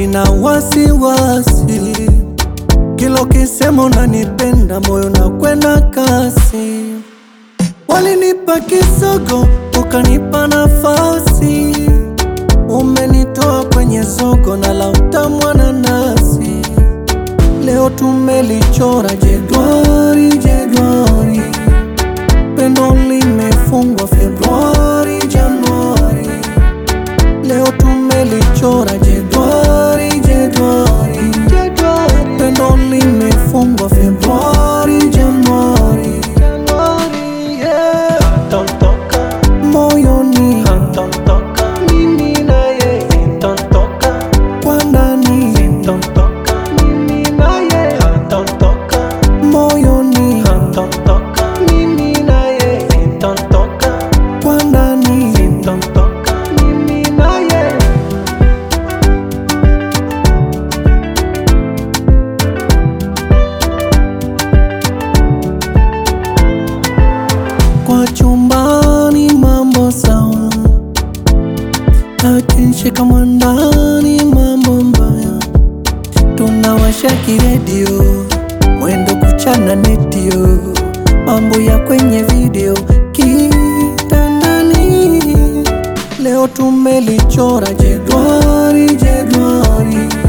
sina wasiwasi, kila ukisema unanipenda moyo na kwenda kasi. Walinipa kisogo ukanipa nafasi, umenitoa kwenye soko na la utamu wa nanasi. Leo tumelichora jedwali jedwali, pendo limefungwa Februari Januari. Leo tumelichora jedwali jedwali, pendo limefungwa Februari Januari. Tontoka, Moyoni tontoka, mimi na yeye tontoka, kwa ndani, tontoka, mimi na yeye tontoka, moyoni tontoka, mimi na yeye tontoka, kwa ndani. tontoka, mimi na yeye Kwa chumbani mambo sawa, akinshika mwandani mambo mbaya. Tunawasha kiredio, mwendo kuchana netio, mambo ya kwenye video kitandani. Leo tumelichora jedwali jedwali,